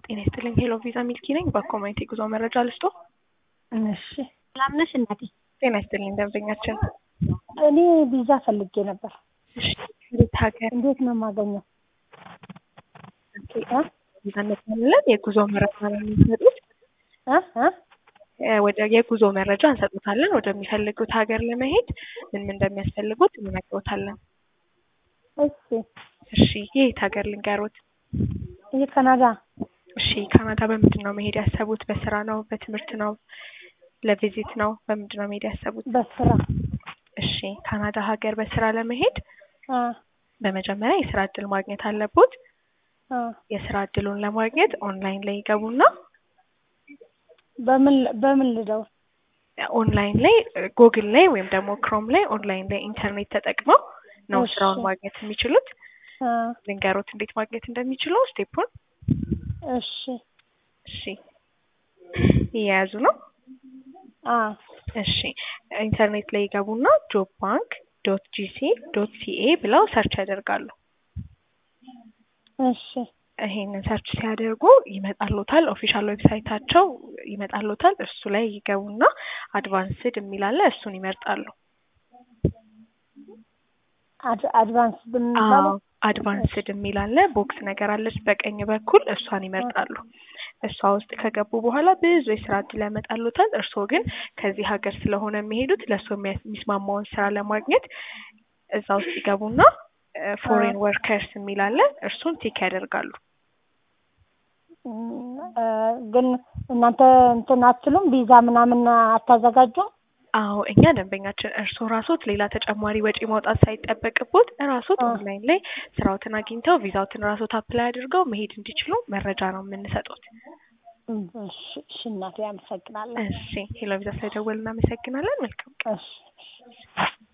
ጤና ይስጥልኝ ሄሎ ቪዛ ሚልኪ ነኝ። በኮሚኒቲ ጉዞ መረጃ ልስጦ። እሺ ሰላም ነሽ እናቴ? ጤና ይስጥልኝ ደንበኛችን። እኔ ቪዛ ፈልጌ ነበር። እሺ እንዴት ሀገር እንዴት ነው የማገኘው? እ? ቪዛነት ያለን የጉዞ መረጃ ነው የሚሰጡት። እ? እ? እ፣ ወደ የጉዞ መረጃ እንሰጡታለን። ወደሚፈልጉት ሀገር ለመሄድ ምን ምን እንደሚያስፈልጉት እንነግሮታለን። እሺ እሺ የት ሀገር ልንገሮት? ይህ ካናዳ እሺ ካናዳ በምንድን ነው መሄድ ያሰቡት? በስራ ነው? በትምህርት ነው? ለቪዚት ነው? በምንድን ነው መሄድ ያሰቡት? በስራ እሺ ካናዳ ሀገር በስራ ለመሄድ አ በመጀመሪያ የስራ እድል ማግኘት አለቦት። አ የስራ እድሉን ለማግኘት ኦንላይን ላይ ይገቡና በምን በምን ልደው? ኦንላይን ላይ ጉግል ላይ ወይም ደግሞ ክሮም ላይ ኦንላይን ላይ ኢንተርኔት ተጠቅመው ነው እሺ። ስራውን ማግኘት የሚችሉት። አ ልንገሮት እንዴት ማግኘት እንደሚችሉ ስቴፑን። እሺ እሺ እየያዙ ነው። አ እሺ ኢንተርኔት ላይ ይገቡና ጆብ ባንክ ዶት ጂሲ ዶት ሲኤ ብለው ሰርች ያደርጋሉ። እሺ ይሄንን ሰርች ሲያደርጉ ይመጣሉታል። ኦፊሻል ዌብሳይታቸው ይመጣሉታል። እሱ ላይ ይገቡና አድቫንስድ የሚላለ እሱን ይመርጣሉ። አድ አድቫንስ ብንባለው አድቫንስድ የሚላለ ቦክስ ነገር አለች በቀኝ በኩል እሷን ይመርጣሉ። እሷ ውስጥ ከገቡ በኋላ ብዙ የስራ እድል ያመጣሉታል። እርስዎ ግን ከዚህ ሀገር ስለሆነ የሚሄዱት ለእርስዎ የሚያስ- የሚስማማውን ስራ ለማግኘት እዛ ውስጥ ይገቡና ፎሬን ወርከርስ የሚላለ እርሱን ቲክ ያደርጋሉ። እም፣ እ፣ ግን እናንተ እንትን አትሉም ቪዛ ምናምን አታዘጋጁም? አዎ እኛ ደንበኛችን እርስዎ ራሶት ሌላ ተጨማሪ ወጪ ማውጣት ሳይጠበቅቦት ራሶት አ። ኦንላይን ላይ ስራዎትን አግኝተው ቪዛዎትን ራሶት አፕላይ አድርገው መሄድ እንዲችሉ መረጃ ነው የምንሰጡት። እም፣ እሺ እሺ እናቴ አመሰግናለሁ። እሺ ሄሎ ቪዛ ስለደወል እናመሰግናለን። መልካም ቀን። እሺ እሺ